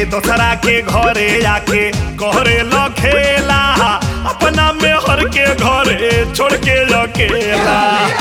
दोसरा के घरे आके कहरे ल खेला अपना में हर के घरे छोड़ के अकेला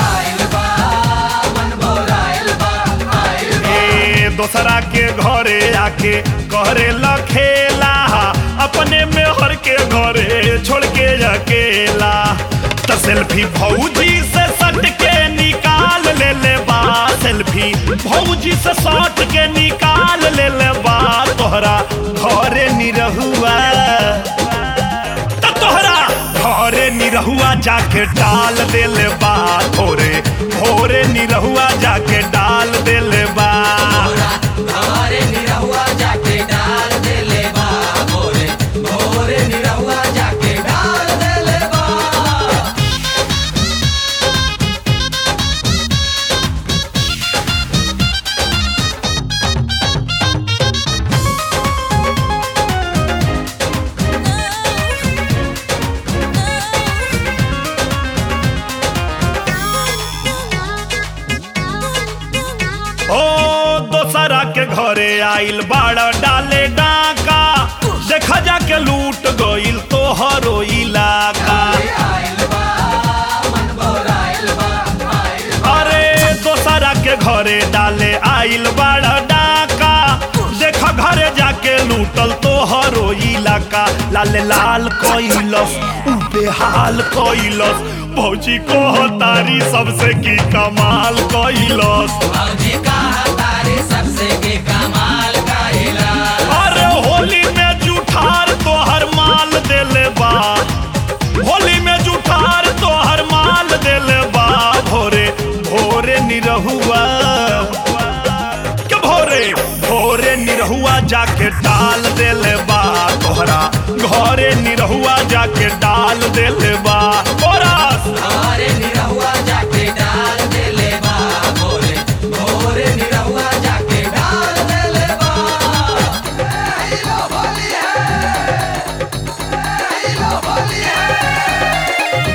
ए दोसरा के घरे आके कहरे ल खेला अपने में हर के घरे छोड़ के अकेला त सेल्फी भौजी से सट के निकाल ले ले बा सेल्फी भौजी से सट के निकाल ले ले बा तोहरा घरे निरहुआ त तोहरा घरे निरहुआ जाके डाल देले बा भोरे भोरे निरहुआ जाके डाल देले बा भोरे निरहुआ जाके डाल देले बा भोरे भोरे निरहुआ जाके डाल देले बा ओ दोसरा के घरे आइल बाड़ा डाले डाका देखा जाके लूट गइल तोहरो इलाका आइल बा मन बोराइल बा आइल अरे दोसरा के घरे डाले आइल बाड़ा डाका देखा घरे जाके लूटल तोहरो इलाका लाल लाल कइलस उ बेहाल कइलस भौजी कह तारी सबसे की कमाल कइलस भौजी कहा तारे सबसे के कमाल कइला अरे होली में जुठार तोहर माल देले बा होली में जुठार तोहर माल देले बा भोरे भोरे निरहुआ के भोरे भोरे निरहुआ जाके डाल देले बा तोहरा घरे निरहुआ जाके डाल देले बा ओरास भोरे निरहुआ जाके डाल देले बा भोरे भोरे निरहुआ जाके डाल देले बा ए लो बोली है ए लो बोली है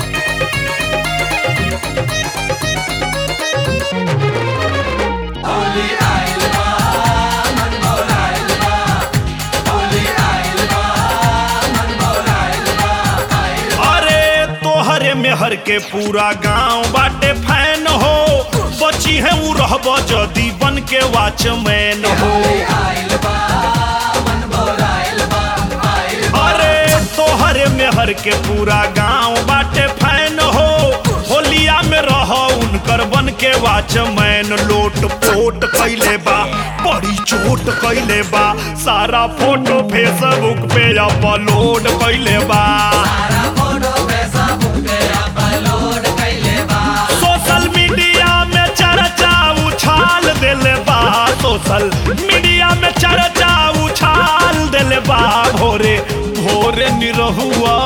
होली आइल बा मन बोलाइल बा होली आइल बा मन बोलाइल बा आइल अरे तोहरे मेहर के पूरा गांव बाटे फैन हो बची है उ रहब जदी बन के वॉचमैन हो आइल बा मन बोलाइल बा आइल अरे तोहरे मेहर के पूरा गांव बाटे फैन हो होलिया में रह उनकर बन के वॉचमैन लोट पोट कैले बा बड़ी चोट कैले बा सारा फोटो फेसबुक पे अपलोड कैले बा सारा फोटो फेसबुक पे अपलोड कैले बा सोशल मीडिया में चर्चा उछाल देले बा सोशल मीडिया में चर्चा उछाल देले बा भोरे भोरे निरहुआ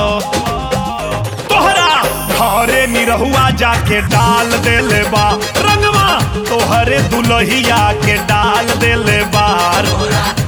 तोहरा घरे निरहुआ जाके डाल देले बा रंगवा तोहरे दुलहिया के डाल देले बा तोरा